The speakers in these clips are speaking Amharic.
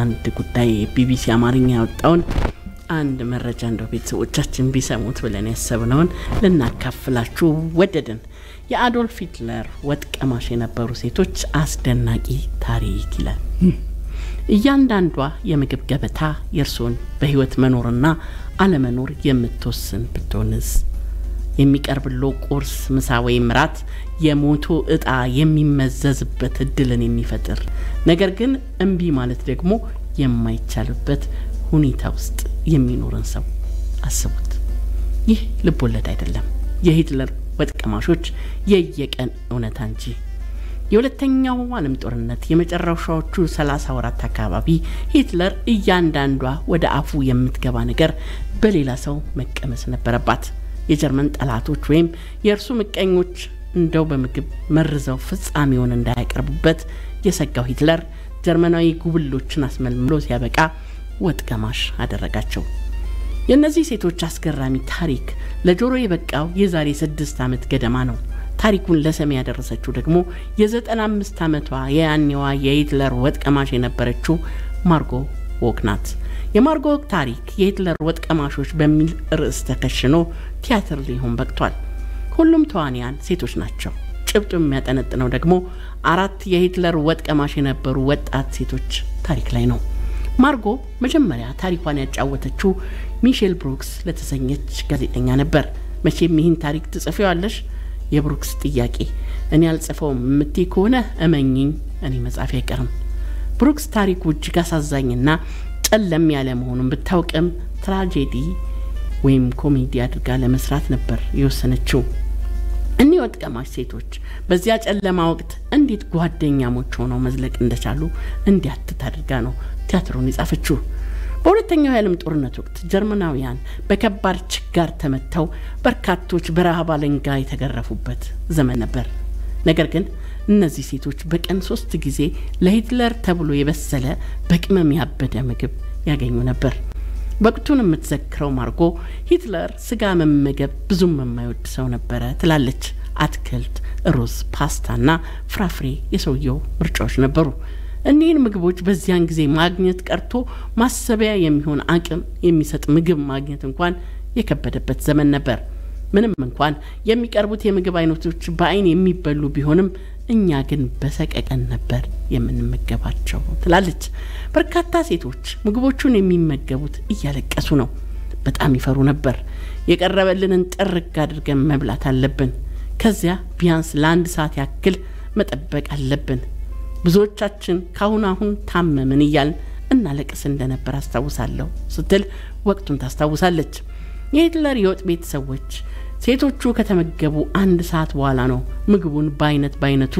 አንድ ጉዳይ ቢቢሲ አማርኛ ያወጣውን አንድ መረጃ እንደው ቤተሰቦቻችን ቢሰሙት ብለን ያሰብነውን ልናካፍላችሁ ወደድን። የአዶልፍ ሂትለር ወጥ ቀማሽ የነበሩ ሴቶች አስደናቂ ታሪክ ይላል። እያንዳንዷ የምግብ ገበታ የእርስዎን በህይወት መኖርና አለመኖር የምትወስን ብትሆንስ? የሚቀርብሎ ቁርስ፣ ምሳ ወይም ራት የሞቶ እጣ የሚመዘዝበት እድልን የሚፈጥር ነገር ግን እምቢ ማለት ደግሞ የማይቻልበት ሁኔታ ውስጥ የሚኖርን ሰው አስቡት። ይህ ልብ ወለድ አይደለም፣ የሂትለር ወጥ ቀማሾች የየቀን እውነታ እንጂ። የሁለተኛው ዓለም ጦርነት የመጨረሻዎቹ ሰላሳ ወራት አካባቢ ሂትለር እያንዳንዷ ወደ አፉ የምትገባ ነገር በሌላ ሰው መቀመስ ነበረባት። የጀርመን ጠላቶች ወይም የእርሱ ምቀኞች እንደው በምግብ መርዘው ፍጻሜውን እንዳያቀርቡበት የሰጋው ሂትለር ጀርመናዊ ጉብሎችን አስመልምሎ ሲያበቃ ወጥ ቀማሽ አደረጋቸው። የእነዚህ ሴቶች አስገራሚ ታሪክ ለጆሮ የበቃው የዛሬ ስድስት ዓመት ገደማ ነው። ታሪኩን ለሰሚ ያደረሰችው ደግሞ የዘጠና አምስት ዓመቷ የያኔዋ የሂትለር ወጥ ቀማሽ የነበረችው ማርጎ ዎክ ናት። የማርጎ ዎክ ታሪክ የሂትለር ወጥ ቀማሾች በሚል ርዕስ ተከሽኖ ቲያትር ሊሆን በቅቷል። ሁሉም ተዋንያን ሴቶች ናቸው። ጭብጡ የሚያጠነጥነው ደግሞ አራት የሂትለር ወጥ ቀማሽ የነበሩ ወጣት ሴቶች ታሪክ ላይ ነው። ማርጎ መጀመሪያ ታሪኳን ያጫወተችው ሚሼል ብሩክስ ለተሰኘች ጋዜጠኛ ነበር። መቼም ይህን ታሪክ ትጽፊዋለሽ? የብሩክስ ጥያቄ እኔ አልጽፈውም የምትይ ከሆነ እመኝኝ፣ እኔ መጻፊ አይቀርም። ብሩክስ ታሪኩ እጅግ አሳዛኝና ጨለም ያለ መሆኑን ብታውቅም ትራጄዲ ወይም ኮሜዲ አድርጋ ለመስራት ነበር የወሰነችው። እኒህ ወጥ ቀማሽ ሴቶች በዚያ ጨለማ ወቅት እንዴት ጓደኛሞች ሆነው መዝለቅ እንደቻሉ እንዲያትት አድርጋ ነው ቲያትሩን የጻፈችው። በሁለተኛው የዓለም ጦርነት ወቅት ጀርመናውያን በከባድ ችጋር ተመተው በርካቶች በረሃብ አለንጋ የተገረፉበት ዘመን ነበር። ነገር ግን እነዚህ ሴቶች በቀን ሶስት ጊዜ ለሂትለር ተብሎ የበሰለ በቅመም ያበደ ምግብ ያገኙ ነበር። ወቅቱን የምትዘክረው ማርጎ ሂትለር ስጋ መመገብ ብዙም የማይወድ ሰው ነበረ ትላለች። አትክልት፣ ሩዝ፣ ፓስታና ፍራፍሬ የሰውየው ምርጫዎች ነበሩ። እኒህን ምግቦች በዚያን ጊዜ ማግኘት ቀርቶ ማሰቢያ የሚሆን አቅም የሚሰጥ ምግብ ማግኘት እንኳን የከበደበት ዘመን ነበር። ምንም እንኳን የሚቀርቡት የምግብ አይነቶች በአይን የሚበሉ ቢሆንም እኛ ግን በሰቀቀን ነበር የምንመገባቸው ትላለች። በርካታ ሴቶች ምግቦቹን የሚመገቡት እያለቀሱ ነው። በጣም ይፈሩ ነበር። የቀረበልንን ጥርግ አድርገን መብላት አለብን። ከዚያ ቢያንስ ለአንድ ሰዓት ያክል መጠበቅ አለብን። ብዙዎቻችን ካሁን አሁን ታመምን እያልን እናለቅስ እንደነበር አስታውሳለሁ ስትል ወቅቱን ታስታውሳለች። የሂትለር የወጥ ቤት ሰዎች ሴቶቹ ከተመገቡ አንድ ሰዓት በኋላ ነው ምግቡን በአይነት በአይነቱ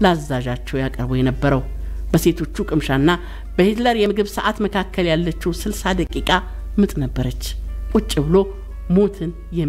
ላዛዣቸው ያቀርቡ የነበረው። በሴቶቹ ቅምሻና በሂትለር የምግብ ሰዓት መካከል ያለችው ስልሳ ደቂቃ ምጥ ነበረች። ቁጭ ብሎ ሞትን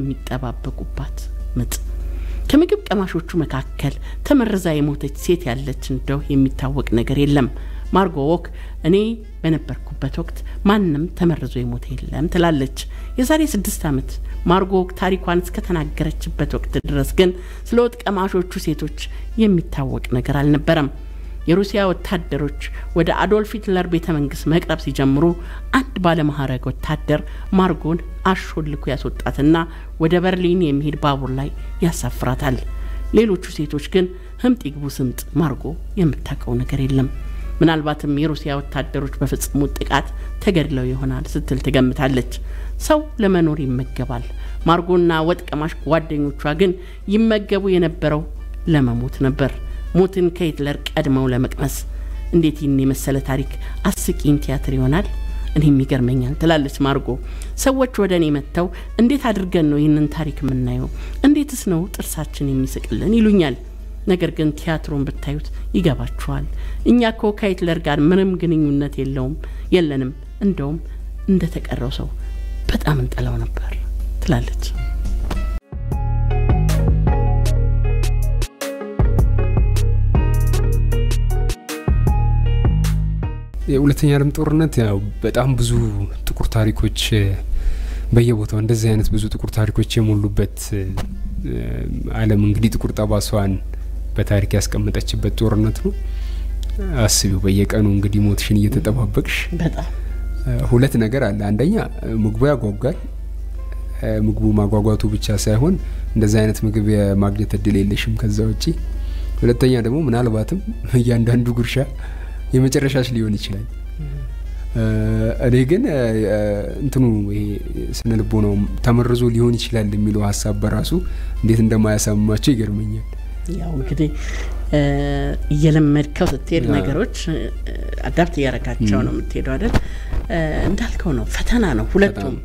የሚጠባበቁባት ምጥ። ከምግብ ቀማሾቹ መካከል ተመርዛ የሞተች ሴት ያለች እንደው የሚታወቅ ነገር የለም። ማርጎ ዎክ እኔ በነበርኩበት ወቅት ማንም ተመርዞ የሞተ የለም ትላለች። የዛሬ ስድስት ዓመት ማርጎ ዎክ ታሪኳን እስከተናገረችበት ወቅት ድረስ ግን ስለ ወጥ ቀማሾቹ ሴቶች የሚታወቅ ነገር አልነበረም። የሩሲያ ወታደሮች ወደ አዶልፍ ሂትለር ቤተ መንግስት መቅረብ ሲጀምሩ አንድ ባለማዕረግ ወታደር ማርጎን አሾልኮ ያስወጣትና ወደ በርሊን የሚሄድ ባቡር ላይ ያሳፍራታል። ሌሎቹ ሴቶች ግን ህምጥ ይግቡ ስምጥ ማርጎ የምታውቀው ነገር የለም። ምናልባትም የሩሲያ ወታደሮች በፈጸሙት ጥቃት ተገድለው ይሆናል ስትል ትገምታለች። ሰው ለመኖር ይመገባል። ማርጎና ወጥ ቀማሽ ጓደኞቿ ግን ይመገቡ የነበረው ለመሞት ነበር። ሞትን ከሂትለር ቀድመው ለመቅመስ። እንዴት ይህን የመሰለ ታሪክ አስቂኝ ቲያትር ይሆናል? እኔም ይገርመኛል ትላለች ማርጎ። ሰዎች ወደ እኔ መጥተው እንዴት አድርገን ነው ይህንን ታሪክ የምናየው? እንዴትስ ነው ጥርሳችን የሚስቅልን ይሉኛል። ነገር ግን ቲያትሩን ብታዩት ይገባችኋል። እኛ እኮ ከሂትለር ጋር ምንም ግንኙነት የለውም የለንም። እንደውም እንደተቀረው ሰው በጣም እንጠላው ነበር ትላለች። የሁለተኛ ዓለም ጦርነት ያው በጣም ብዙ ጥቁር ታሪኮች በየቦታው እንደዚህ አይነት ብዙ ጥቁር ታሪኮች የሞሉበት ዓለም እንግዲህ ጥቁር ጠባሷን በታሪክ ያስቀመጠችበት ጦርነት ነው። አስቢው በየቀኑ እንግዲህ ሞትሽን እየተጠባበቅሽ በጣም ሁለት ነገር አለ። አንደኛ ምግቡ ያጓጓል። ምግቡ ማጓጓቱ ብቻ ሳይሆን እንደዚህ አይነት ምግብ የማግኘት እድል የለሽም ከዛ ውጪ። ሁለተኛ ደግሞ ምናልባትም እያንዳንዱ ጉርሻ የመጨረሻሽ ሊሆን ይችላል። እኔ ግን እንትኑ ይሄ ስነ ልቦናው ተመርዞ ሊሆን ይችላል የሚለው ሀሳብ በራሱ እንዴት እንደማያሳምማቸው ይገርመኛል። ያው እንግዲህ እየለመድከው ስትሄድ ነገሮች አዳፕት እያረጋቸው ነው የምትሄደው አይደል? እንዳልከው ነው፣ ፈተና ነው ሁለቱም።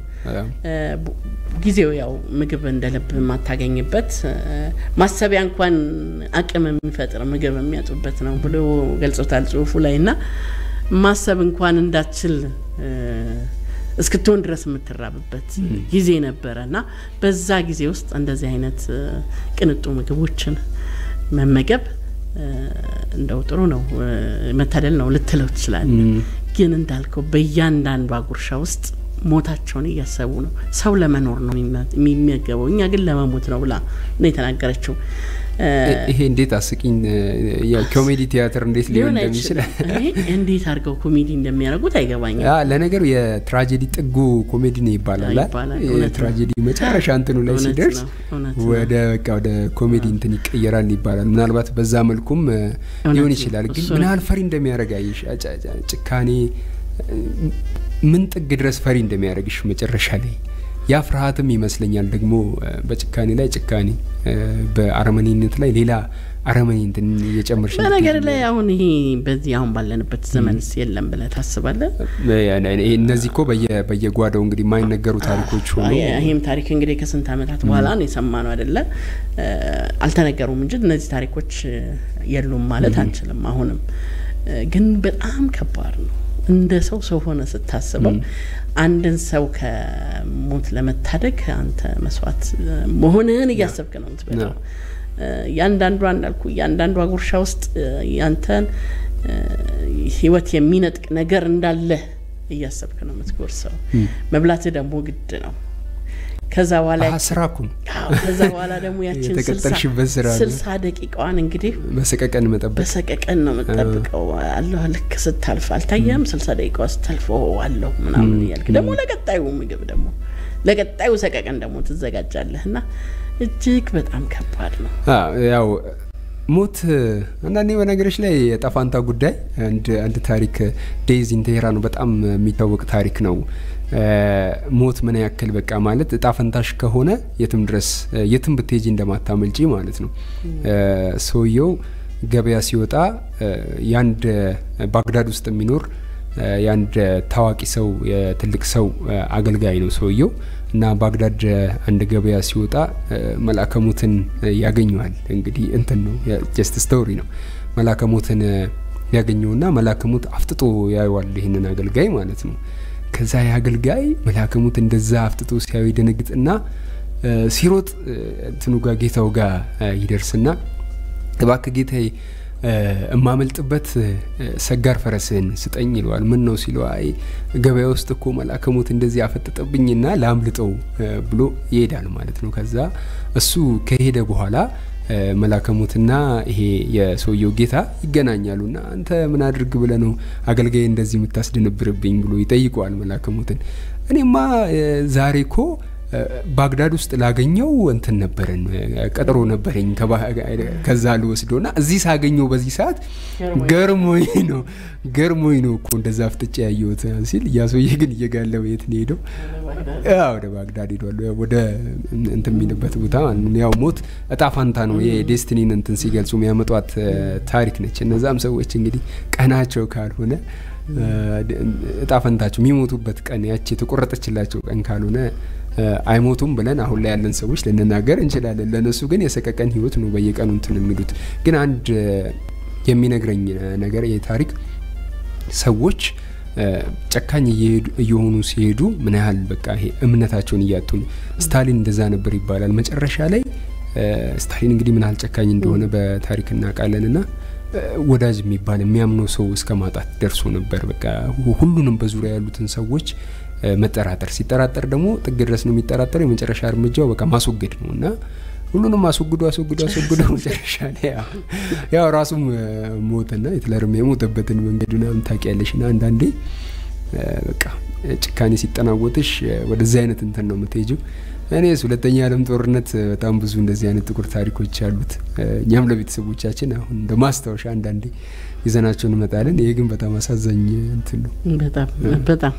ጊዜው ያው ምግብ እንደ ልብ የማታገኝበት ማሰቢያ እንኳን አቅም የሚፈጥር ምግብ የሚያጡበት ነው ብሎ ገልጾታል ጽሁፉ ላይ እና ማሰብ እንኳን እንዳትችል እስክትሆን ድረስ የምትራብበት ጊዜ ነበረ እና በዛ ጊዜ ውስጥ እንደዚህ አይነት ቅንጡ ምግቦችን መመገብ እንደው ጥሩ ነው፣ መታደል ነው ልትለው ትችላል። ግን እንዳልከው በእያንዳንዷ ጉርሻ ውስጥ ሞታቸውን እያሰቡ ነው። ሰው ለመኖር ነው የሚመገበው፣ እኛ ግን ለመሞት ነው ብላ ነው የተናገረችው። ይሄ እንዴት አስቂኝ የኮሜዲ ቲያትር እንዴት ሊሆን እንደሚችል እንዴት አድርገው ኮሜዲ እንደሚያደርጉት አይገባኝም። ለነገሩ የትራጀዲ ጥጉ ኮሜዲ ነው ይባላል። የትራጀዲ መጨረሻ እንትኑ ላይ ሲደርስ ወደ በቃ ወደ ኮሜዲ እንትን ይቀየራል ይባላል። ምናልባት በዛ መልኩም ሊሆን ይችላል። ግን ምን ያህል ፈሪ እንደሚያደርግ አየሽ፣ ጭካኔ ምን ጥግ ድረስ ፈሪ እንደሚያደርግሽ መጨረሻ ላይ ያ ፍርሃትም ይመስለኛል ደግሞ በጭካኔ ላይ ጭካኔ በአረመኔነት ላይ ሌላ አረመኔ እንትን እየጨመርሽ በነገር ላይ አሁን ይሄ በዚህ አሁን ባለንበት ዘመንስ የለም ብለህ ታስባለህ? እነዚህ እኮ በየጓዳው እንግዲህ የማይነገሩ ታሪኮች ሆኑ። ይህም ታሪክ እንግዲህ ከስንት ዓመታት በኋላ ነው የሰማነው አይደለ? አልተነገሩም እንጂ እነዚህ ታሪኮች የሉም ማለት አንችልም። አሁንም ግን በጣም ከባድ ነው። እንደ ሰው ሰው ሆነ ስታስበው አንድን ሰው ከሞት ለመታደግ አንተ መስዋዕት መሆንህን እያሰብክ ነው የምትበላው። እያንዳንዷ እንዳልኩ እያንዳንዷ ጉርሻ ውስጥ ያንተን ህይወት የሚነጥቅ ነገር እንዳለ እያሰብክ ነው የምትጎርሰው። መብላትህ ደግሞ ግድ ነው። ከዛ በኋላ ስራ እኮ ነው። ከዛ በኋላ ደግሞ ያችን የተቀጠርሽበት ስራ ስልሳ ደቂቃዋን እንግዲህ በሰቀቀን መጠበቅ በሰቀቀን ነው የምጠብቀው። አለሁ ልክ ስታልፍ አልታየም። ስልሳ ደቂቃ ስታልፍ አለሁ ምናምን እያልክ ደግሞ ለቀጣዩ ምግብ ደግሞ ለቀጣዩ ሰቀቀን ደግሞ ትዘጋጃለህ እና እጅግ በጣም ከባድ ነው። ያው ሞት አንዳንዴ በነገሮች ላይ የጠፋንታ ጉዳይ አንድ ታሪክ ዴይዝ ኢን ቴሄራን ነው በጣም የሚታወቅ ታሪክ ነው። ሞት ምን ያክል በቃ ማለት እጣ ፈንታሽ ከሆነ የትም ድረስ የትም ብትሄጂ እንደማታመልጪ ማለት ነው። ሰውየው ገበያ ሲወጣ የአንድ ባግዳድ ውስጥ የሚኖር የአንድ ታዋቂ ሰው የትልቅ ሰው አገልጋይ ነው ሰውየው እና ባግዳድ አንድ ገበያ ሲወጣ መልአከ ሞትን ያገኘዋል። እንግዲህ እንትን ነው ጀስት ስቶሪ ነው። መልአከ ሞትን ያገኘውና መልአከ ሞት አፍጥጦ ያየዋል ይህንን አገልጋይ ማለት ነው። ከዛ የአገልጋይ መልአከ ሞት እንደዛ አፍጥጦ ሲያዩ ይደነግጥና ሲሮጥ እንትኑ ጋር ጌታው ጋር ይደርስና እባክህ ጌታዬ እማመልጥበት ሰጋር ፈረስህን ስጠኝ ይለዋል። ምን ነው ሲለው አይ ገበያ ውስጥ እኮ መልአከ ሞት እንደዚህ አፈጠጠብኝና ላምልጠው ብሎ ይሄዳል ማለት ነው። ከዛ እሱ ከሄደ በኋላ መልአከ ሞትና ይሄ የሰውየው ጌታ ይገናኛሉና አንተ ምን አድርግ ብለ ነው አገልጋይ እንደዚህ የምታስደነብርብኝ ብሎ ይጠይቀዋል መልአከ ሞትን። እኔማ ዛሬ እኮ ባግዳድ ውስጥ ላገኘው እንትን ነበረን ቀጠሮ ነበረኝ ከዛ ልወስዶ ና እዚህ ሳገኘው በዚህ ሰዓት ገርሞኝ ነው ገርሞኝ ነው እኮ እንደዛ ፍጥጫ ያየሁት ሲል ያ ሰውዬ ግን እየጋለበ የት ነው ሄደው? ወደ ባግዳድ ሄዷል። ወደ እንትን የሚልበት ቦታ ያው ሞት እጣ ፋንታ ነው የዴስቲኒን እንትን ሲገልጹ የሚያመጧት ታሪክ ነች። እነዛም ሰዎች እንግዲህ ቀናቸው ካልሆነ እጣ ፈንታቸው የሚሞቱበት ቀን ያቺ የተቆረጠችላቸው ቀን ካልሆነ አይሞቱም ብለን አሁን ላይ ያለን ሰዎች ልንናገር እንችላለን። ለእነሱ ግን የሰቀቀን ህይወት ነው በየቀኑ እንትን የሚሉት። ግን አንድ የሚነግረኝ ነገር ይህ ታሪክ ሰዎች ጨካኝ እየሆኑ ሲሄዱ ምን ያህል በቃ ይሄ እምነታቸውን እያጡ ነው። ስታሊን እንደዛ ነበር ይባላል። መጨረሻ ላይ ስታሊን እንግዲህ ምን ያህል ጨካኝ እንደሆነ በታሪክ እናውቃለን እና ወዳጅ የሚባል የሚያምነው ሰው እስከ ማጣት ደርሶ ነበር። በቃ ሁሉንም በዙሪያ ያሉትን ሰዎች መጠራጠር ሲጠራጠር ደግሞ ጥግ ድረስ ነው የሚጠራጠረው። የመጨረሻ እርምጃው በቃ ማስወገድ ነው እና ሁሉንም አስወግዶ አስወግዶ አስወግዶ መጨረሻ ላይ ያው ራሱም ሞትና ሂትለርም የሞተበትን መንገድ ምናምን ታውቂያለሽ። ና አንዳንዴ በቃ ጭካኔ ሲጠናወትሽ ወደዚህ አይነት እንትን ነው የምትሄጂው። እኔስ ሁለተኛ ዓለም ጦርነት በጣም ብዙ እንደዚህ አይነት ጥቁር ታሪኮች አሉት። እኛም ለቤተሰቦቻችን አሁን እንደ ማስታወሻ አንዳንዴ ይዘናቸው እንመጣለን። ይሄ ግን በጣም አሳዛኝ እንትን ነው። በጣም በጣም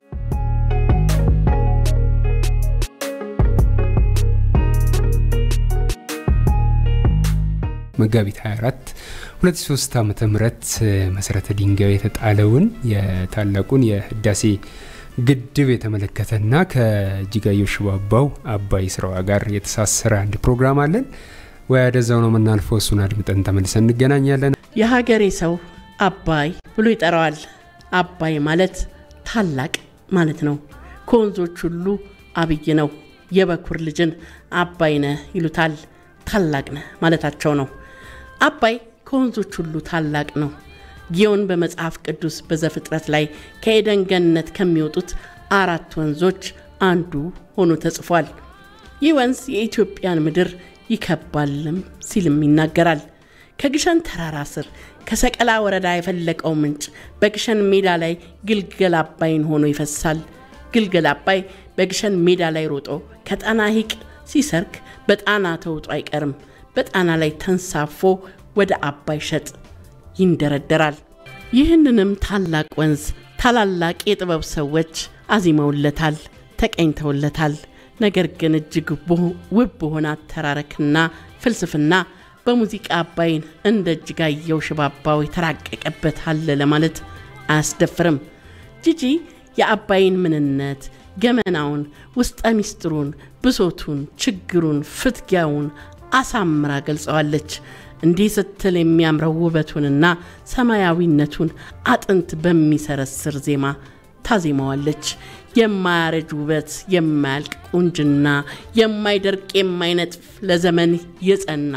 መጋቢት 24 2003 ዓመተ ምህረት መሰረተ ድንጋዩ የተጣለውን የታላቁን የህዳሴ ግድብ የተመለከተና ከእጅጋየሁ ሽባባው አባይ ስራዋ ጋር የተሳሰረ አንድ ፕሮግራም አለን። ወደዛው ነው የምናልፈው። እሱን አድምጠን ተመልሰን እንገናኛለን። የሀገሬ ሰው አባይ ብሎ ይጠራዋል። አባይ ማለት ታላቅ ማለት ነው። ከወንዞች ሁሉ አብይ ነው። የበኩር ልጅን አባይ ነህ ይሉታል። ታላቅ ነህ ማለታቸው ነው። አባይ ከወንዞች ሁሉ ታላቅ ነው። ጊዮን በመጽሐፍ ቅዱስ በዘፍጥረት ላይ ከኤደን ገነት ከሚወጡት አራት ወንዞች አንዱ ሆኖ ተጽፏል። ይህ ወንዝ የኢትዮጵያን ምድር ይከባልም ሲልም ይናገራል። ከግሸን ተራራ ስር ከሰቀላ ወረዳ የፈለቀው ምንጭ በግሸን ሜዳ ላይ ግልገል አባይን ሆኖ ይፈሳል። ግልገል አባይ በግሸን ሜዳ ላይ ሮጦ ከጣና ሐይቅ ሲሰርክ በጣና ተውጦ አይቀርም። በጣና ላይ ተንሳፎ ወደ አባይ ሸጥ ይንደረደራል። ይህንንም ታላቅ ወንዝ ታላላቅ የጥበብ ሰዎች አዚመውለታል፣ ተቀኝተውለታል። ነገር ግን እጅግ ውብ በሆነ አተራረክና ፍልስፍና በሙዚቃ አባይን እንደ እጅጋየሁ ሽባባው የተራቀቀበት አለ ለማለት አያስደፍርም። ጂጂ የአባይን ምንነት፣ ገመናውን፣ ውስጠ ሚስጥሩን፣ ብሶቱን፣ ችግሩን፣ ፍትጊያውን አሳምራ ገልጸዋለች። እንዲህ ስትል የሚያምረው ውበቱንና ሰማያዊነቱን አጥንት በሚሰረስር ዜማ ታዜመዋለች። የማያረጅ ውበት፣ የማያልቅ ቁንጅና፣ የማይደርቅ የማይነጥፍ ለዘመን የጸና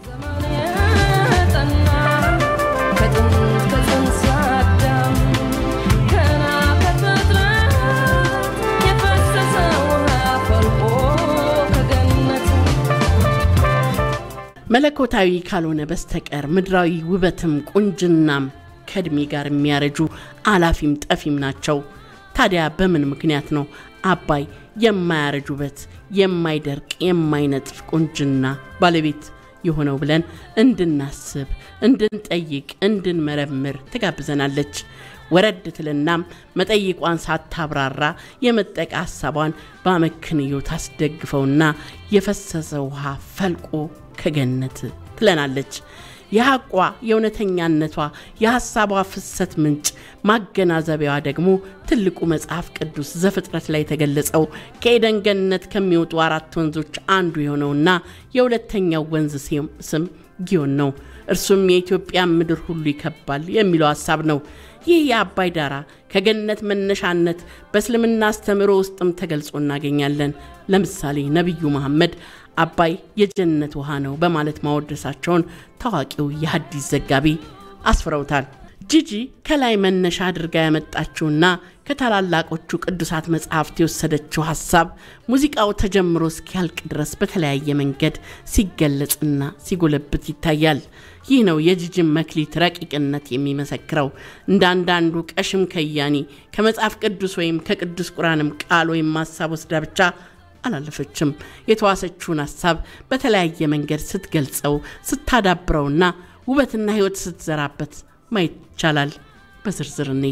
መለኮታዊ ካልሆነ በስተቀር ምድራዊ ውበትም ቁንጅናም ከእድሜ ጋር የሚያረጁ አላፊም ጠፊም ናቸው። ታዲያ በምን ምክንያት ነው አባይ የማያረጅ ውበት፣ የማይደርቅ የማይነጥፍ ቁንጅና ባለቤት የሆነው ብለን እንድናስብ፣ እንድንጠይቅ፣ እንድንመረምር ትጋብዘናለች። ወረድ ትልናም መጠይቋን ሳታብራራ የመጠቃ ሀሳቧን በአመክንዮ ታስደግፈውና የፈሰሰ ውሃ ፈልቆ ከገነት ትለናለች። የሐቋ የእውነተኛነቷ የሐሳቧ ፍሰት ምንጭ ማገናዘቢያዋ ደግሞ ትልቁ መጽሐፍ ቅዱስ ዘፍጥረት ላይ የተገለጸው ከኤደን ገነት ከሚወጡ አራት ወንዞች አንዱ የሆነውና የሁለተኛው ወንዝ ስም ጊዮን ነው። እርሱም የኢትዮጵያን ምድር ሁሉ ይከባል የሚለው ሐሳብ ነው። ይህ የአባይ ዳራ ከገነት መነሻነት በእስልምና አስተምህሮ ውስጥም ተገልጾ እናገኛለን። ለምሳሌ ነቢዩ መሐመድ አባይ የጀነት ውሃ ነው በማለት ማወደሳቸውን ታዋቂው የሐዲስ ዘጋቢ አስፍረውታል። ጂጂ ከላይ መነሻ አድርጋ ያመጣችውና ከታላላቆቹ ቅዱሳት መጽሐፍት የወሰደችው ሀሳብ ሙዚቃው ተጀምሮ እስኪያልቅ ድረስ በተለያየ መንገድ ሲገለጽና ሲጎለብት ይታያል። ይህ ነው የጂጂን መክሊት ረቂቅነት የሚመሰክረው። እንደ አንዳንዱ ቀሽም ከያኒ ከመጽሐፍ ቅዱስ ወይም ከቅዱስ ቁርአንም ቃል ወይም ሀሳብ ወስዳ ብቻ አላለፈችም። የተዋሰችውን ሀሳብ በተለያየ መንገድ ስትገልጸው ስታዳብረውና ውበትና ሕይወት ስትዘራበት ማየት ይቻላል። በዝርዝር እኔ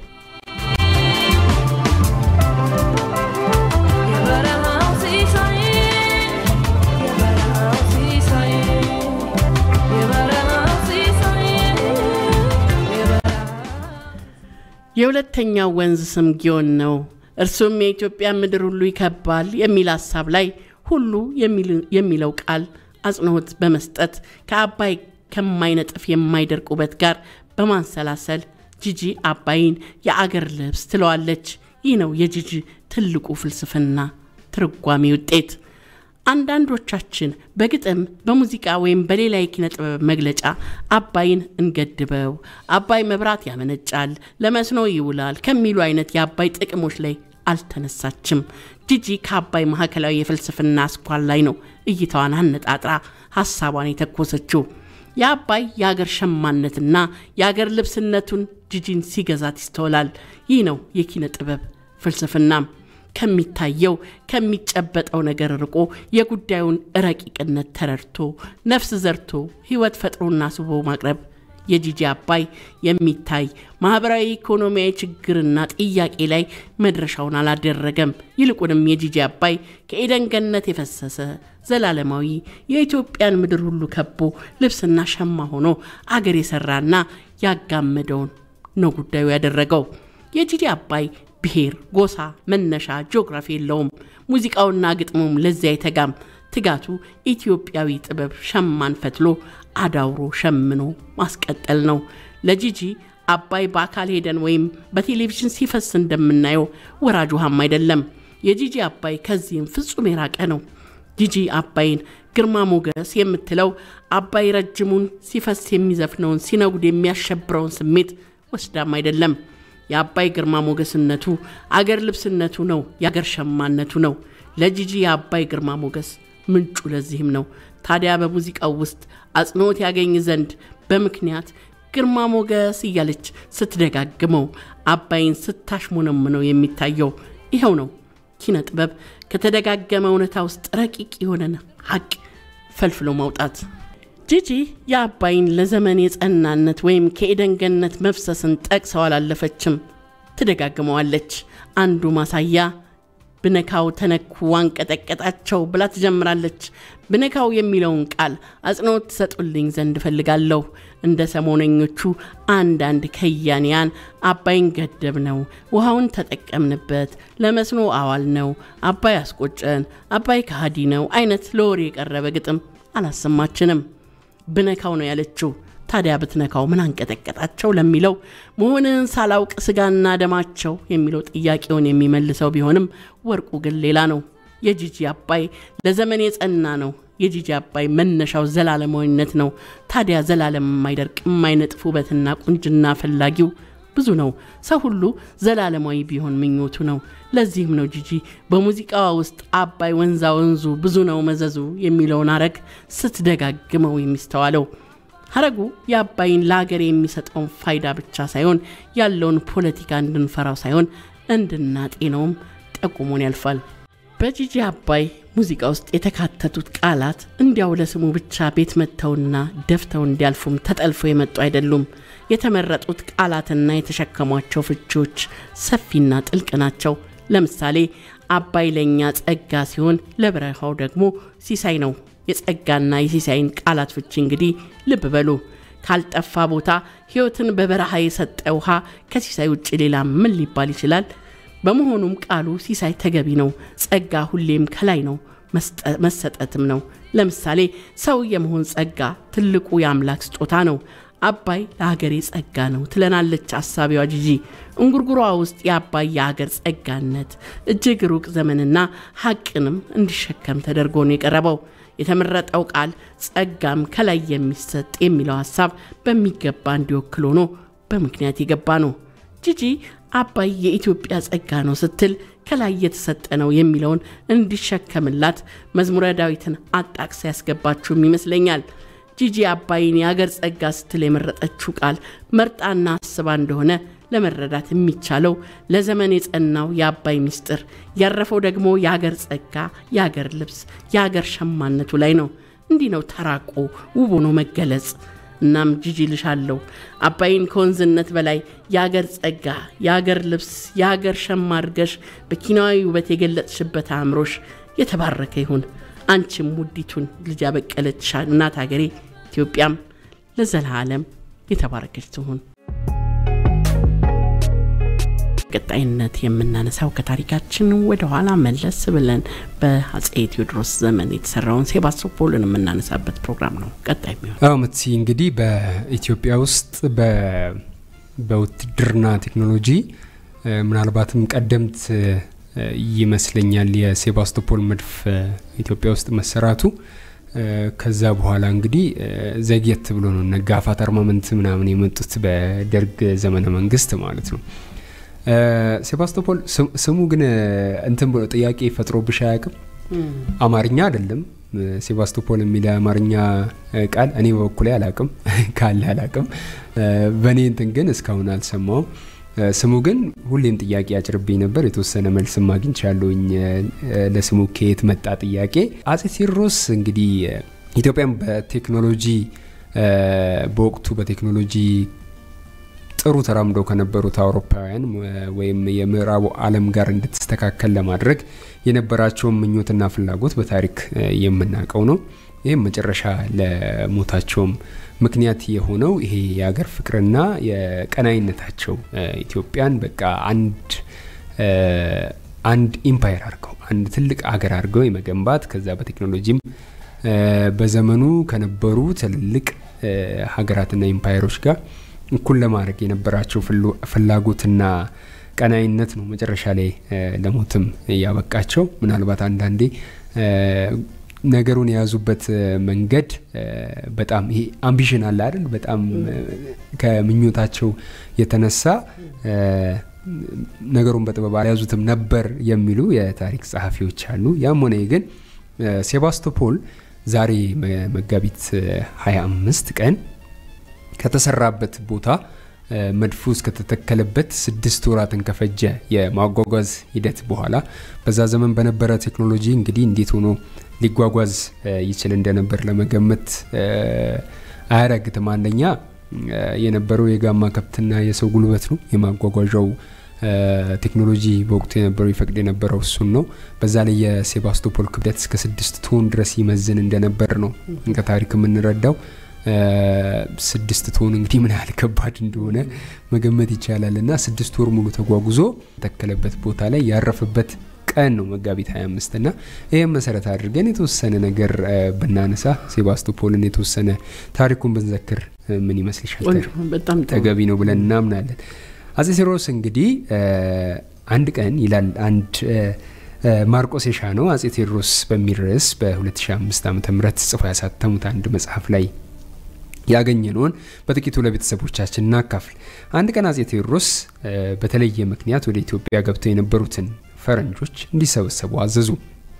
የሁለተኛው ወንዝ ስም ጊዮን ነው። እርሱም የኢትዮጵያ ምድር ሁሉ ይከባል የሚል ሀሳብ ላይ ሁሉ የሚለው ቃል አጽንኦት በመስጠት ከአባይ ከማይነጥፍ የማይደርቅ ውበት ጋር በማንሰላሰል ጂጂ አባይን የአገር ልብስ ትለዋለች። ይህ ነው የጂጂ ትልቁ ፍልስፍና ትርጓሜ ውጤት። አንዳንዶቻችን በግጥም በሙዚቃ ወይም በሌላ የኪነ ጥበብ መግለጫ አባይን እንገድበው፣ አባይ መብራት ያመነጫል፣ ለመስኖ ይውላል ከሚሉ አይነት የአባይ ጥቅሞች ላይ አልተነሳችም። ጂጂ ከአባይ ማዕከላዊ የፍልስፍና አስኳል ላይ ነው እይታዋን አነጣጥራ ሀሳቧን የተኮሰችው። የአባይ የአገር ሸማነትና የአገር ልብስነቱን ጂጂን ሲገዛት ይስተውላል። ይህ ነው የኪነ ጥበብ ፍልስፍናም ከሚታየው ከሚጨበጠው ነገር ርቆ የጉዳዩን ረቂቅነት ተረድቶ ነፍስ ዘርቶ ሕይወት ፈጥሮና ስቦ ማቅረብ የጂጂ አባይ የሚታይ ማህበራዊ ኢኮኖሚያዊ ችግርና ጥያቄ ላይ መድረሻውን አላደረገም። ይልቁንም የጂጂ አባይ ከኤደን ገነት የፈሰሰ ዘላለማዊ የኢትዮጵያን ምድር ሁሉ ከቦ ልብስና ሸማ ሆኖ አገር የሰራና ያጋመደውን ነው ጉዳዩ ያደረገው። የጂጂ አባይ ብሔር፣ ጎሳ፣ መነሻ፣ ጂኦግራፊ የለውም። ሙዚቃውና ግጥሙም ለዚያ አይተጋም። ትጋቱ ኢትዮጵያዊ ጥበብ ሸማን ፈትሎ አዳውሮ ሸምኖ ማስቀጠል ነው። ለጂጂ አባይ በአካል ሄደን ወይም በቴሌቪዥን ሲፈስ እንደምናየው ወራጅ ውሃም አይደለም። የጂጂ አባይ ከዚህም ፍጹም የራቀ ነው። ጂጂ አባይን ግርማ ሞገስ የምትለው አባይ ረጅሙን ሲፈስ የሚዘፍነውን ሲነጉድ የሚያሸብረውን ስሜት ወስዳም አይደለም። የአባይ ግርማ ሞገስነቱ አገር ልብስነቱ ነው፣ የአገር ሸማነቱ ነው። ለጂጂ የአባይ ግርማ ሞገስ ምንጩ ለዚህም ነው። ታዲያ በሙዚቃው ውስጥ አጽንኦት ያገኝ ዘንድ በምክንያት ግርማ ሞገስ እያለች ስትደጋግመው አባይን ስታሽሞነምነው የሚታየው ይኸው ነው። ኪነ ጥበብ ከተደጋገመ እውነታ ውስጥ ረቂቅ የሆነን ሀቅ ፈልፍሎ ማውጣት። ጂጂ የአባይን ለዘመን የጸናነት ወይም ከኤደን ገነት መፍሰስን ጠቅሰው አላለፈችም፣ ትደጋግመዋለች። አንዱ ማሳያ ብነካው ተነኩ አንቀጠቀጣቸው ብላ ትጀምራለች። ብነካው የሚለውን ቃል አጽንኦት ትሰጡልኝ ዘንድ እፈልጋለሁ። እንደ ሰሞነኞቹ አንዳንድ ከያንያን አባይን ገደብ ነው፣ ውሃውን ተጠቀምንበት፣ ለመስኖ አዋል ነው፣ አባይ አስቆጨን፣ አባይ ከሃዲ ነው አይነት ለወሬ የቀረበ ግጥም አላሰማችንም። ብነካው ነው ያለችው። ታዲያ ብትነካው ምን አንቀጠቀጣቸው ለሚለው መሆንህን ሳላውቅ ስጋና ደማቸው የሚለው ጥያቄውን የሚመልሰው ቢሆንም ወርቁ ግን ሌላ ነው። የጂጂ አባይ ለዘመን የጸና ነው። የጂጂ አባይ መነሻው ዘላለማዊነት ነው። ታዲያ ዘላለም የማይደርቅ የማይነጥፍ ውበትና ቁንጅና ፈላጊው ብዙ ነው። ሰው ሁሉ ዘላለማዊ ቢሆን ምኞቱ ነው። ለዚህም ነው ጂጂ በሙዚቃዋ ውስጥ አባይ ወንዛ ወንዙ ብዙ ነው መዘዙ የሚለውን አረግ ስትደጋግመው የሚስተዋለው። ሀረጉ የአባይን ለሀገር የሚሰጠውን ፋይዳ ብቻ ሳይሆን ያለውን ፖለቲካ እንድንፈራው ሳይሆን እንድናጤነውም ጠቁሞን ያልፋል። በጂጂ አባይ ሙዚቃ ውስጥ የተካተቱት ቃላት እንዲያው ለስሙ ብቻ ቤት መጥተውና ደፍተው እንዲያልፉም ተጠልፈው የመጡ አይደሉም። የተመረጡት ቃላትና የተሸከሟቸው ፍቺዎች ሰፊና ጥልቅ ናቸው። ለምሳሌ አባይ ለእኛ ጸጋ ሲሆን ለበረሃው ደግሞ ሲሳይ ነው። የጸጋና የሲሳይን ቃላት ፍቺ እንግዲህ ልብ በሉ። ካልጠፋ ቦታ ሕይወትን በበረሃ የሰጠ ውሃ ከሲሳይ ውጭ ሌላ ምን ሊባል ይችላል? በመሆኑም ቃሉ ሲሳይ ተገቢ ነው። ጸጋ ሁሌም ከላይ ነው፣ መሰጠትም ነው። ለምሳሌ ሰው የመሆን ጸጋ ትልቁ የአምላክ ስጦታ ነው። አባይ ለሀገሬ ጸጋ ነው ትለናለች አሳቢዋ ጂጂ። እንጉርጉሯ ውስጥ የአባይ የሀገር ጸጋነት እጅግ ሩቅ ዘመንና ሀቅንም እንዲሸከም ተደርጎ ነው የቀረበው። የተመረጠው ቃል ጸጋም ከላይ የሚሰጥ የሚለው ሀሳብ በሚገባ እንዲወክል ሆኖ በምክንያት የገባ ነው። ጂጂ አባይ የኢትዮጵያ ጸጋ ነው ስትል ከላይ የተሰጠ ነው የሚለውን እንዲሸከምላት መዝሙረ ዳዊትን አጣቅሳ ያስገባችውም ይመስለኛል። ጂጂ አባይን የአገር ጸጋ ስትል የመረጠችው ቃል መርጣና አስባ እንደሆነ ለመረዳት የሚቻለው ለዘመን የጸናው የአባይ ምስጢር ያረፈው ደግሞ የአገር ጸጋ፣ የአገር ልብስ፣ የአገር ሸማነቱ ላይ ነው። እንዲህ ነው ተራቆ ውብ ሆኖ መገለጽ። እናም ጂጂ ልሻለሁ አባይን ከወንዝነት በላይ የአገር ጸጋ፣ የአገር ልብስ፣ የአገር ሸማ አድርገሽ በኪናዊ ውበት የገለጽሽበት አእምሮሽ የተባረከ ይሁን። አንቺም ውዲቱን ልጅ ያበቀለች እናት ሀገሬ ኢትዮጵያም ለዘላለም የተባረከች ትሁን። ቀጣይነት የምናነሳው ከታሪካችን ወደ ኋላ መለስ ብለን በአጼ ቴዎድሮስ ዘመን የተሰራውን ሴባስቶፖልን የምናነሳበት ፕሮግራም ነው። ቀጣይ የሚሆን አዎ ምትሲ እንግዲህ በኢትዮጵያ ውስጥ በውትድርና ቴክኖሎጂ ምናልባትም ቀደምት ይመስለኛል የሴባስቶፖል መድፍ ኢትዮጵያ ውስጥ መሰራቱ። ከዛ በኋላ እንግዲህ ዘግየት ብሎ ነው ነጋፋት አርማመንት ምናምን የመጡት በደርግ ዘመነ መንግስት ማለት ነው። ሴባስቶፖል ስሙ ግን እንትን ብሎ ጥያቄ ፈጥሮብሽ አያውቅም? አማርኛ አይደለም። ሴባስቶፖል የሚል የአማርኛ ቃል እኔ በበኩሌ አላቅም፣ ካለ አላቅም። በእኔ እንትን ግን እስካሁን አልሰማውም። ስሙ ግን ሁሌም ጥያቄ ያጭርብኝ ነበር። የተወሰነ መልስም አግኝቻለሁኝ ለስሙ ከየት መጣ ጥያቄ። አጼ ቴዎድሮስ እንግዲህ ኢትዮጵያን በቴክኖሎጂ በወቅቱ በቴክኖሎጂ ጥሩ ተራምደው ከነበሩት አውሮፓውያን ወይም የምዕራቡ ዓለም ጋር እንድትስተካከል ለማድረግ የነበራቸውን ምኞትና ፍላጎት በታሪክ የምናውቀው ነው። ይህም መጨረሻ ለሞታቸውም ምክንያት የሆነው ይሄ የሀገር ፍቅርና የቀናይነታቸው ኢትዮጵያን በቃ አንድ አንድ ኢምፓየር አድርገው አንድ ትልቅ አገር አድርገው የመገንባት ከዛ በቴክኖሎጂም በዘመኑ ከነበሩ ትልልቅ ሀገራትና ኢምፓየሮች ጋር እኩል ለማድረግ የነበራቸው ፍላጎትና ቀናይነት ነው መጨረሻ ላይ ለሞትም ያበቃቸው። ምናልባት አንዳንዴ ነገሩን የያዙበት መንገድ በጣም ይሄ አምቢሽን አለ አይደል? በጣም ከምኞታቸው የተነሳ ነገሩን በጥበብ አልያዙትም ነበር የሚሉ የታሪክ ጸሐፊዎች አሉ። ያም ሆነ ግን ሴባስቶፖል ዛሬ መጋቢት 25 ቀን ከተሰራበት ቦታ መድፉ እስከተተከለበት ስድስት ወራትን ከፈጀ የማጓጓዝ ሂደት በኋላ በዛ ዘመን በነበረ ቴክኖሎጂ እንግዲህ እንዴት ሆኖ ሊጓጓዝ ይችል እንደነበር ለመገመት አያዳግትም። አንደኛ የነበረው የጋማ ከብትና የሰው ጉልበት ነው። የማጓጓዣው ቴክኖሎጂ በወቅቱ የነበረው ይፈቅድ የነበረው እሱን ነው። በዛ ላይ የሴባስቶፖል ክብደት እስከ ስድስት ቶን ድረስ ይመዝን እንደነበር ነው ከታሪክ የምንረዳው። ስድስት ቶን እንግዲህ ምን ያህል ከባድ እንደሆነ መገመት ይቻላል። እና ስድስት ወር ሙሉ ተጓጉዞ የተከለበት ቦታ ላይ ያረፈበት ቀን ነው መጋቢት 25 እና ይህም መሰረት አድርገን የተወሰነ ነገር ብናነሳ ሴባስቶፖልን የተወሰነ ታሪኩን ብንዘክር ምን ይመስልሻል? በጣም ተገቢ ነው ብለን እናምናለን። አጼ ቴዎድሮስ እንግዲህ አንድ ቀን ይላል አንድ ማርቆስ የሻነው አጼ ቴዎድሮስ በሚል ርዕስ በ2005 ዓ ም ጽፎ ያሳተሙት አንድ መጽሐፍ ላይ ያገኘነውን በጥቂቱ ለቤተሰቦቻችን እናካፍል። አንድ ቀን አጼ ቴዎድሮስ በተለየ ምክንያት ወደ ኢትዮጵያ ገብተው የነበሩትን ፈረንጆች እንዲሰበሰቡ አዘዙ።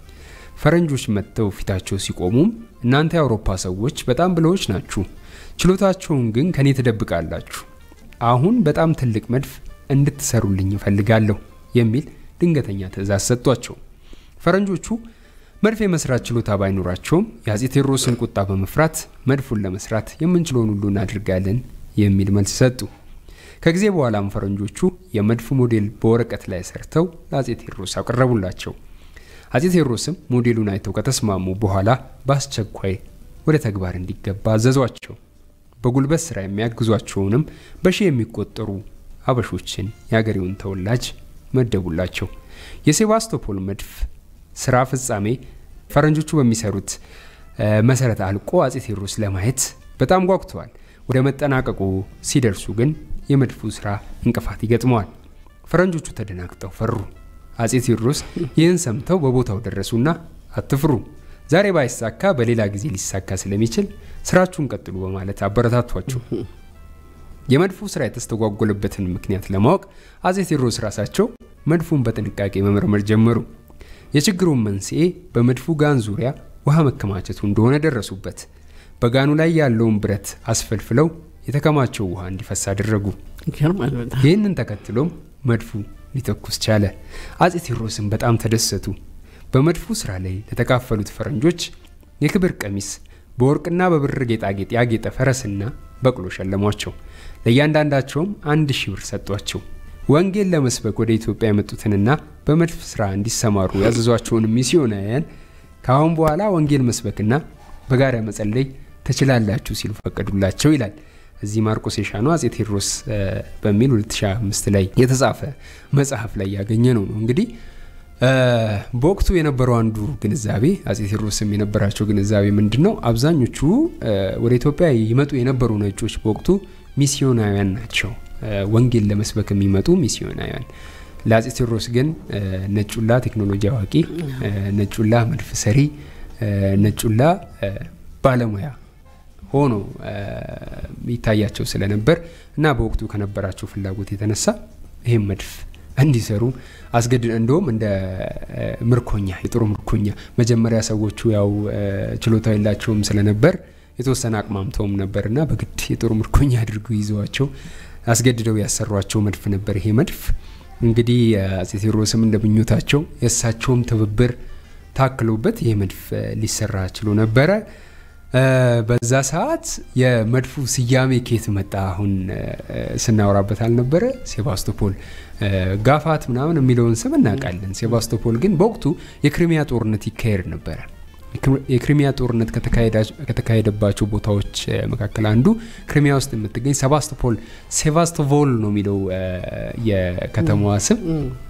ፈረንጆች መጥተው ፊታቸው ሲቆሙም እናንተ የአውሮፓ ሰዎች በጣም ብለዎች ናችሁ፣ ችሎታቸውን ግን ከኔ ትደብቃላችሁ። አሁን በጣም ትልቅ መድፍ እንድትሰሩልኝ እፈልጋለሁ የሚል ድንገተኛ ትዕዛዝ ሰጧቸው። ፈረንጆቹ መድፍ የመስራት ችሎታ ባይኖራቸውም የአጼ ቴዎድሮስን ቁጣ በመፍራት መድፉን ለመስራት የምንችለውን ሁሉ እናድርጋለን የሚል መልስ ሰጡ። ከጊዜ በኋላም ፈረንጆቹ የመድፉ ሞዴል በወረቀት ላይ ሰርተው ለአጼ ቴዎድሮስ አቀረቡላቸው። አጼ ቴዎድሮስም ሞዴሉን አይተው ከተስማሙ በኋላ በአስቸኳይ ወደ ተግባር እንዲገባ አዘዟቸው። በጉልበት ስራ የሚያግዟቸውንም በሺህ የሚቆጠሩ አበሾችን የአገሬውን ተወላጅ መደቡላቸው። የሴባስቶፖል መድፍ ስራ ፍጻሜ ፈረንጆቹ በሚሰሩት መሰረት አልቆ አጼ ቴዎድሮስ ለማየት በጣም ጓጉተዋል። ወደ መጠናቀቁ ሲደርሱ ግን የመድፉ ስራ እንቅፋት ይገጥመዋል። ፈረንጆቹ ተደናግጠው ፈሩ። አጼ ቴዎድሮስ ይህን ሰምተው በቦታው ደረሱና አትፍሩ፣ ዛሬ ባይሳካ በሌላ ጊዜ ሊሳካ ስለሚችል ስራችሁን ቀጥሉ በማለት አበረታቷቸው። የመድፉ ስራ የተስተጓጎለበትን ምክንያት ለማወቅ አጼ ቴዎድሮስ ራሳቸው መድፉን በጥንቃቄ መመርመር ጀመሩ። የችግሩን መንስኤ በመድፉ ጋን ዙሪያ ውሃ መከማቸቱ እንደሆነ ደረሱበት። በጋኑ ላይ ያለውን ብረት አስፈልፍለው የተከማቸው ውሃ እንዲፈስ አደረጉ። ይህንን ተከትሎም መድፉ ሊተኩስ ቻለ። አጼ ቴዎድሮስም በጣም ተደሰቱ። በመድፉ ስራ ላይ ለተካፈሉት ፈረንጆች የክብር ቀሚስ፣ በወርቅና በብር ጌጣጌጥ ያጌጠ ፈረስና በቅሎ ሸለሟቸው። ለእያንዳንዳቸውም አንድ ሺህ ብር ሰጧቸው። ወንጌል ለመስበክ ወደ ኢትዮጵያ የመጡትንና በመድፍ ስራ እንዲሰማሩ ያዘዟቸውን ሚስዮናውያን ከአሁን በኋላ ወንጌል መስበክና በጋራ መጸለይ ትችላላችሁ ሲሉ ፈቀዱላቸው ይላል። እዚህ ማርቆስ የሻነው አጼ ቴዎድሮስ በሚል 2005 ላይ የተጻፈ መጽሐፍ ላይ ያገኘ ነው ነው እንግዲህ በወቅቱ የነበረው አንዱ ግንዛቤ አጼ ቴዎድሮስም የነበራቸው ግንዛቤ ምንድን ነው? አብዛኞቹ ወደ ኢትዮጵያ ይመጡ የነበሩ ነጮች በወቅቱ ሚስዮናውያን ናቸው። ወንጌል ለመስበክ የሚመጡ ሚስዮናውያን። ለአጼ ቴዎድሮስ ግን ነጩላ ቴክኖሎጂ አዋቂ፣ ነጩላ መድፍ ሰሪ፣ ነጩላ ባለሙያ ሆኖ ይታያቸው ስለነበር እና በወቅቱ ከነበራቸው ፍላጎት የተነሳ ይህም መድፍ እንዲሰሩ አስገድ እንደውም እንደ ምርኮኛ የጦር ምርኮኛ መጀመሪያ ሰዎቹ ያው ችሎታ የላቸውም ስለነበር የተወሰነ አቅማምተውም ነበርና በግድ የጦር ምርኮኛ አድርገው ይዘዋቸው አስገድደው ያሰሯቸው መድፍ ነበር። ይሄ መድፍ እንግዲህ አፄ ቴዎድሮስም እንደ ምኞታቸው የእሳቸውም ትብብር ታክሎበት ይህ መድፍ ሊሰራ ችሎ ነበረ። በዛ ሰዓት የመድፉ ስያሜ ኬት መጣ? አሁን ስናወራበት አልነበረ? ሴባስቶፖል ጋፋት ምናምን የሚለውን ስም እናውቃለን። ሴባስቶፖል ግን በወቅቱ የክሪሚያ ጦርነት ይካሄድ ነበረ። የክሪሚያ ጦርነት ከተካሄደባቸው ቦታዎች መካከል አንዱ ክሪሚያ ውስጥ የምትገኝ ሴባስቶፖል ሴቫስቶቮል ነው የሚለው የከተማዋ ስም።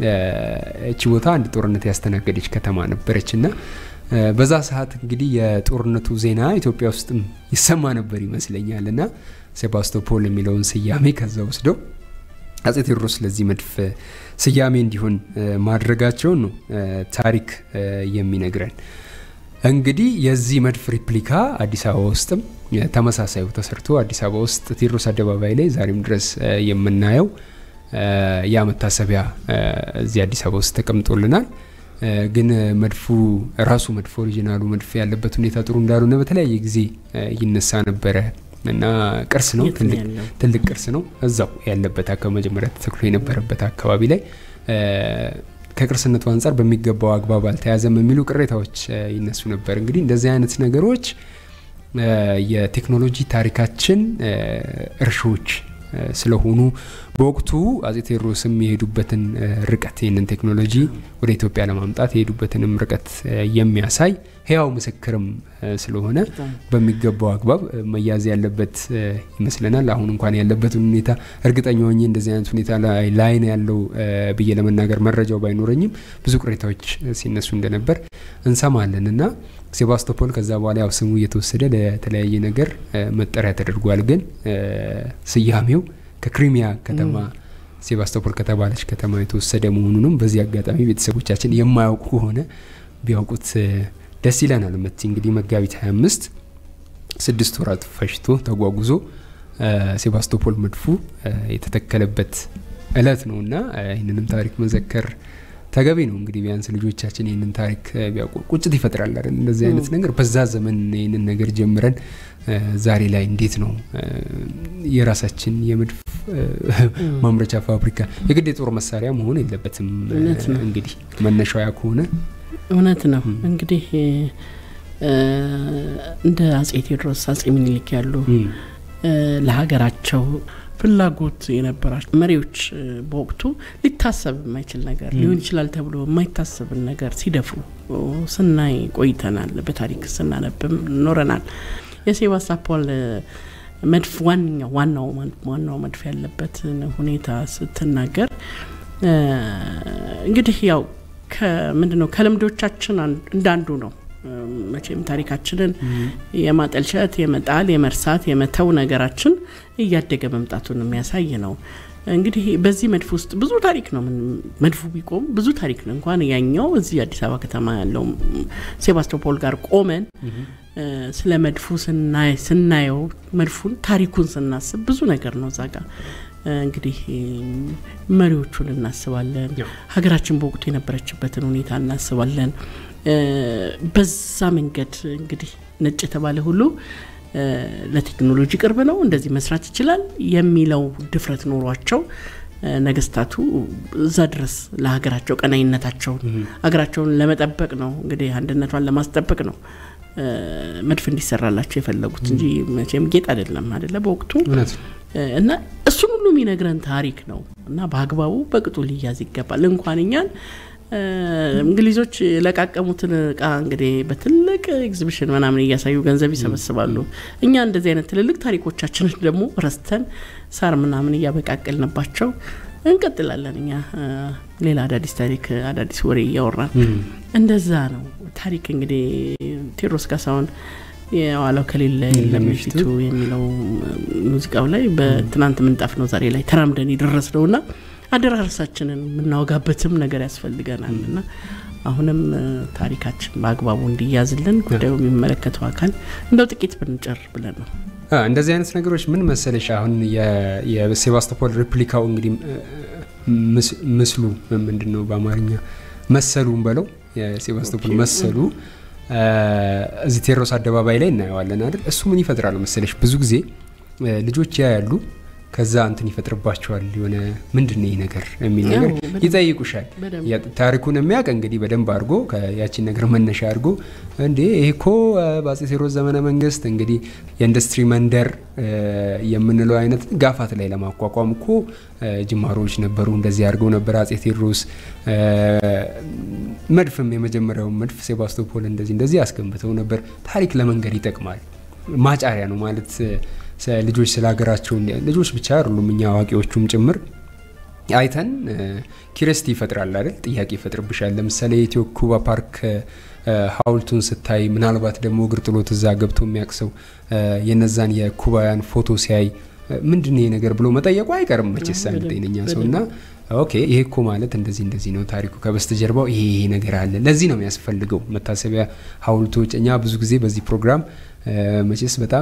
እቺ ቦታ አንድ ጦርነት ያስተናገደች ከተማ ነበረች እና በዛ ሰዓት እንግዲህ የጦርነቱ ዜና ኢትዮጵያ ውስጥም ይሰማ ነበር ይመስለኛል እና ሴባስቶፖል የሚለውን ስያሜ ከዛ ወስደው አፄ ቴዎድሮስ ለዚህ መድፍ ስያሜ እንዲሆን ማድረጋቸውን ነው ታሪክ የሚነግረን። እንግዲህ የዚህ መድፍ ሪፕሊካ አዲስ አበባ ውስጥም ተመሳሳዩ ተሰርቶ አዲስ አበባ ውስጥ ቴዎድሮስ አደባባይ ላይ ዛሬም ድረስ የምናየው ያ መታሰቢያ እዚህ አዲስ አበባ ውስጥ ተቀምጦልናል። ግን መድፉ ራሱ መድፍ ኦሪጂናሉ መድፍ ያለበት ሁኔታ ጥሩ እንዳልሆነ በተለያየ ጊዜ ይነሳ ነበረ እና ቅርስ ነው፣ ትልቅ ቅርስ ነው። እዛው ያለበት አካባቢ መጀመሪያ ተተክሎ የነበረበት አካባቢ ላይ ከቅርስነቱ አንጻር በሚገባው አግባብ አልተያዘም የሚሉ ቅሬታዎች ይነሱ ነበር። እንግዲህ እንደዚህ አይነት ነገሮች የቴክኖሎጂ ታሪካችን እርሾች ስለሆኑ በወቅቱ አፄ ቴዎድሮስም የሄዱበትን ርቀት ይህንን ቴክኖሎጂ ወደ ኢትዮጵያ ለማምጣት የሄዱበትንም ርቀት የሚያሳይ ህያው ምስክርም ስለሆነ በሚገባው አግባብ መያዝ ያለበት ይመስለናል። አሁን እንኳን ያለበትን ሁኔታ እርግጠኛ ሆኜ እንደዚህ አይነት ሁኔታ ላይ ነው ያለው ብዬ ለመናገር መረጃው ባይኖረኝም ብዙ ቅሬታዎች ሲነሱ እንደነበር እንሰማለን እና ሴባስቶፖል ከዛ በኋላ ያው ስሙ እየተወሰደ ለተለያየ ነገር መጠሪያ ተደርጓል። ግን ስያሜው ከክሪሚያ ከተማ ሴባስቶፖል ከተባለች ከተማ የተወሰደ መሆኑንም በዚህ አጋጣሚ ቤተሰቦቻችን የማያውቁ ከሆነ ቢያውቁት ደስ ይለናል። መቲ እንግዲህ መጋቢት 25 ስድስት ወራት ፈጅቶ ተጓጉዞ ሴባስቶፖል መድፉ የተተከለበት እለት ነው እና ይህንንም ታሪክ መዘከር ተገቢ ነው። እንግዲህ ቢያንስ ልጆቻችን ይህንን ታሪክ ቢያውቁ ቁጭት ይፈጥራል አይደል? እንደዚህ አይነት ነገር በዛ ዘመን ይህንን ነገር ጀምረን ዛሬ ላይ እንዴት ነው የራሳችን የመድፍ ማምረቻ ፋብሪካ የግድ የጦር መሳሪያ መሆን የለበትም። እንግዲህ መነሻው ያ ከሆነ እውነት ነው። እንግዲህ እንደ አጼ ቴዎድሮስ አጼ ምኒልክ ያሉ ለሀገራቸው ፍላጎት የነበራቸው መሪዎች በወቅቱ ሊታሰብ የማይችል ነገር ሊሆን ይችላል ተብሎ የማይታሰብን ነገር ሲደፍሩ ስናይ ቆይተናል። በታሪክ ስናነብም ኖረናል። የሴባስቶፖል መድፍ ዋነኛው ዋናው ዋናው መድፍ ያለበትን ሁኔታ ስትናገር እንግዲህ ያው ከምንድነው ከልምዶቻችን እንዳንዱ ነው። መቼም ታሪካችንን የማጠልሸት፣ የመጣል፣ የመርሳት፣ የመተው ነገራችን እያደገ መምጣቱን የሚያሳይ ነው። እንግዲህ በዚህ መድፍ ውስጥ ብዙ ታሪክ ነው። መድፉ ቢቆም ብዙ ታሪክ ነው። እንኳን ያኛው እዚህ አዲስ አበባ ከተማ ያለው ሴባስቶፖል ጋር ቆመን ስለ መድፉ ስናየው መድፉን ታሪኩን ስናስብ ብዙ ነገር ነው እዛ ጋር እንግዲህ መሪዎቹን እናስባለን። ሀገራችን በወቅቱ የነበረችበትን ሁኔታ እናስባለን። በዛ መንገድ እንግዲህ ነጭ የተባለ ሁሉ ለቴክኖሎጂ ቅርብ ነው፣ እንደዚህ መስራት ይችላል የሚለው ድፍረት ኖሯቸው ነገስታቱ እዛ ድረስ ለሀገራቸው ቀናይነታቸውን ሀገራቸውን ለመጠበቅ ነው እንግዲህ አንድነቷን ለማስጠበቅ ነው መድፍ እንዲሰራላቸው የፈለጉት እንጂ መቼም ጌጥ አይደለም አይደለ በወቅቱ እና እሱን ሁሉ የሚነግረን ታሪክ ነው እና በአግባቡ በቅጡ ሊያዝ ይገባል። እንኳን እኛን እንግሊዞች የለቃቀሙትን እቃ እንግዲህ በትልቅ ኤግዚቢሽን ምናምን እያሳዩ ገንዘብ ይሰበስባሉ። እኛ እንደዚህ አይነት ትልልቅ ታሪኮቻችንን ደግሞ ረስተን ሳር ምናምን እያበቃቀልንባቸው እንቀጥላለን። እኛ ሌላ አዳዲስ ታሪክ አዳዲስ ወሬ እያወራን እንደዛ ነው። ታሪክ እንግዲህ ቴዎድሮስ ካሳሁን የዋለው ከሌለ የለም ፊቱ የሚለው ሙዚቃው ላይ በትናንት ምንጣፍ ነው ዛሬ ላይ ተራምደን የደረስ ነው እና አደራረሳችንን የምናወጋበትም ነገር ያስፈልገናል እና አሁንም ታሪካችን በአግባቡ እንዲያዝልን ጉዳዩ የሚመለከተው አካል እንደው ጥቂት ብንጨር ብለን ነው። እንደዚህ አይነት ነገሮች ምን መሰለሽ፣ አሁን የሴባስቶፖል ሪፕሊካው እንግዲህ ምስሉ ምንድን ነው በአማርኛ መሰሉን በለው የሴባስቶፖል መሰሉ እዚህ ቴዎድሮስ አደባባይ ላይ እናየዋለን አይደል? እሱ ምን ይፈጥራል መሰለሽ ብዙ ጊዜ ልጆች ያያሉ ከዛ እንትን ይፈጥርባቸዋል። የሆነ ምንድን ነው ይህ ነገር የሚል ነገር ይጠይቁሻል። ታሪኩን የሚያውቅ እንግዲህ በደንብ አድርጎ ያቺን ነገር መነሻ አድርጎ እንዴ ይሄ እኮ በአፄ ቴዎድሮስ ዘመነ መንግስት እንግዲህ የኢንዱስትሪ መንደር የምንለው አይነት ጋፋት ላይ ለማቋቋም እኮ ጅማሮዎች ነበሩ። እንደዚህ አድርገው ነበር አፄ ቴዎድሮስ። መድፍም የመጀመሪያውን መድፍ ሴባስቶፖል እንደዚህ እንደዚህ አስገንብተው ነበር። ታሪክ ለመንገድ ይጠቅማል። ማጫሪያ ነው ማለት ልጆች ስለ ሀገራቸው ልጆች ብቻ አይደሉም እኛ አዋቂዎቹም ጭምር አይተን ኪረስቲ ይፈጥራል አይደል? ጥያቄ ይፈጥርብሻል። ለምሳሌ የኢትዮ ኩባ ፓርክ ሀውልቱን ስታይ ምናልባት ደግሞ እግር ጥሎት እዛ ገብቶ የሚያቅሰው የነዛን የኩባውያን ፎቶ ሲያይ ምንድን ነው ይሄ ነገር ብሎ መጠየቁ አይቀርም መቼስ አንድ ጤነኛ ሰው እና ኦኬ ይሄ እኮ ማለት እንደዚህ እንደዚህ ነው ታሪኩ ከበስተጀርባው ይሄ ይሄ ነገር አለ። ለዚህ ነው የሚያስፈልገው መታሰቢያ ሀውልቶች። እኛ ብዙ ጊዜ በዚህ ፕሮግራም መቼስ በጣም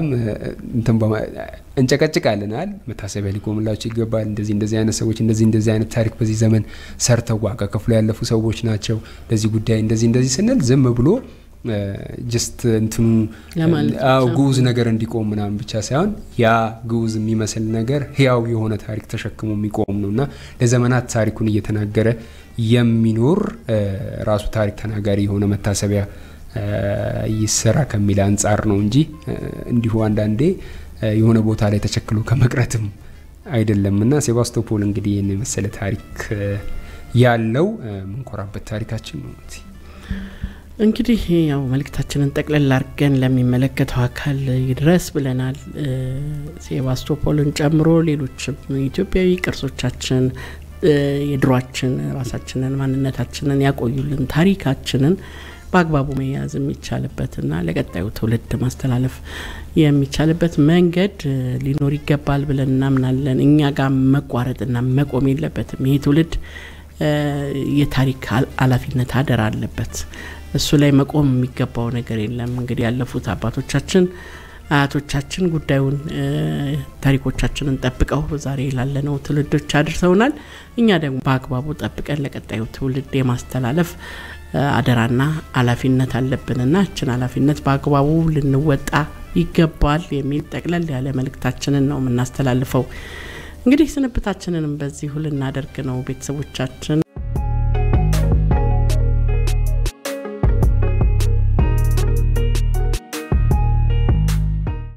እንጨቀጭቃለን አይደል? መታሰቢያ ሊቆምላቸው ይገባል። እንደዚህ እንደዚህ አይነት ሰዎች እንደዚህ እንደዚህ አይነት ታሪክ በዚህ ዘመን ሰርተው ዋጋ ከፍሎ ያለፉ ሰዎች ናቸው። ለዚህ ጉዳይ እንደዚህ እንደዚህ ስንል ዝም ብሎ ጀስት እንትኑ ግዑዝ ነገር እንዲቆም ምናምን ብቻ ሳይሆን ያ ግዑዝ የሚመስል ነገር ህያው የሆነ ታሪክ ተሸክሞ የሚቆም ነው እና ለዘመናት ታሪኩን እየተናገረ የሚኖር ራሱ ታሪክ ተናጋሪ የሆነ መታሰቢያ ይሰራ ከሚል አንጻር ነው እንጂ እንዲሁ አንዳንዴ የሆነ ቦታ ላይ ተቸክሎ ከመቅረትም አይደለም እና ሴባስቶፖል እንግዲህ ይህን የመሰለ ታሪክ ያለው ምንኮራበት ታሪካችን ነው። እንግዲህ ያው መልእክታችንን ጠቅለል አድርገን ለሚመለከተው አካል ይድረስ ብለናል። ሴባስቶፖልን ጨምሮ ሌሎችም ኢትዮጵያዊ ቅርሶቻችን የድሯችን ራሳችንን ማንነታችንን ያቆዩልን ታሪካችንን በአግባቡ መያዝ የሚቻልበትና ለቀጣዩ ትውልድ ማስተላለፍ የሚቻልበት መንገድ ሊኖር ይገባል ብለን እናምናለን። እኛ ጋር መቋረጥና መቆም የለበትም። ይሄ ትውልድ የታሪክ ኃላፊነት አደራ አለበት። እሱ ላይ መቆም የሚገባው ነገር የለም። እንግዲህ ያለፉት አባቶቻችን አያቶቻችን ጉዳዩን ታሪኮቻችንን ጠብቀው ዛሬ ላለነው ትውልዶች አድርሰውናል። እኛ ደግሞ በአግባቡ ጠብቀን ለቀጣዩ ትውልድ የማስተላለፍ አደራና ኃላፊነት አለብንና እችን ኃላፊነት በአግባቡ ልንወጣ ይገባል የሚል ጠቅለል ያለ መልእክታችንን ነው የምናስተላልፈው። እንግዲህ ስንብታችንንም በዚሁ ልናደርግ ነው ቤተሰቦቻችን